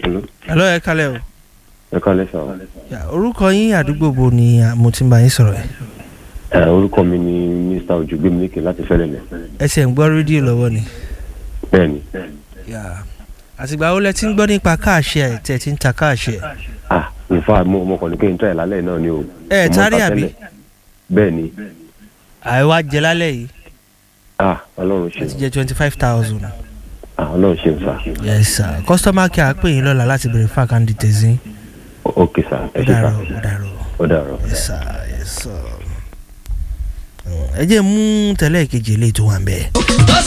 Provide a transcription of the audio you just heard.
hello ẹ kalẹ̀ o. ẹ kálẹ́ sà. Ya, orúkọ yín àdúgbò bo ni ah, mo ti ń bá yín sọ̀rọ̀ ẹ̀. ẹ orúkọ mi ni mr ojugbemileke láti fẹ́lẹ́lẹ̀. ẹsẹ̀ ń gbọ́ rédíò lọ́wọ́ ni. bẹ́ẹ̀ni Ya. àtìgbà wo lẹ ti ń gbọ́ nípa káàṣì ẹ̀ tẹ̀ ti ń ta káàṣì ẹ̀. ah in fact mo mo kàn ní kí n tẹ̀ lálẹ́ náà ni o. ẹ Mo tárí ta àbí tẹ́lẹ̀. bẹ́ẹ̀ni àìwá jẹ lálẹ́ yìí ah ọlọ́run ṣe ẹ ti jẹ twenty five thousand. ah ọlọ́run ṣe sà. yes sir customer care á pè yín lọ́la láti bèrè fún àkáǹdì tẹ̀sí. ok sà ẹ ó ṣe sà dàrọ̀ ó dàrọ̀ ó dàrọ̀. yes sir yes sir. ẹ jẹ́ mú tẹ́lẹ̀ kejì eléyìí tó wà ń bẹ́ẹ̀.